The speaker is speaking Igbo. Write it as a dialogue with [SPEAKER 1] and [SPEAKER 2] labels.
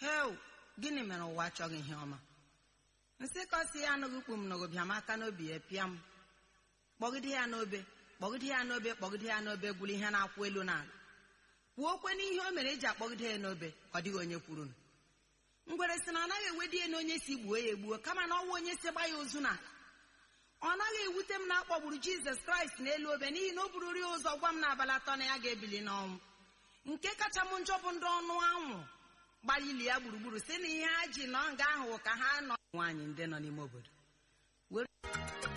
[SPEAKER 1] hel gịnị mere ụwa achọghị ihe ọma nsị kọsi ya anụghị ukpu m nụgụ bịa m aka n'obi ya pịa m kpọgide ya n'obe kpọgide ya n'obe kpọgide ya n'obe gwuru ihe na-akwụ elu n'ala kwuo okwe n'ihe o mere eji akpọgide ya n'obe ọ dịghị onye kwuru ngwere sị na ọ naghị ewedi ya na onye si gbuo ya egbuo kama na ọnwa onye si gba ya ozu n'ala ọ naghị ewute m na akpọgburu jizọs kraịst n'elu obe n'ihi na o bururi ụzọ gwa m n'abalị atọ na ya ga-ebili n'ọnwụ nke kacha m njọ bụ ndị ọnụ anwụ gbara ili ya gburugburu si na ihe ha ji nọ nga ahụ ka ha nọ nwaanyị ndị nọ n'ime obodo were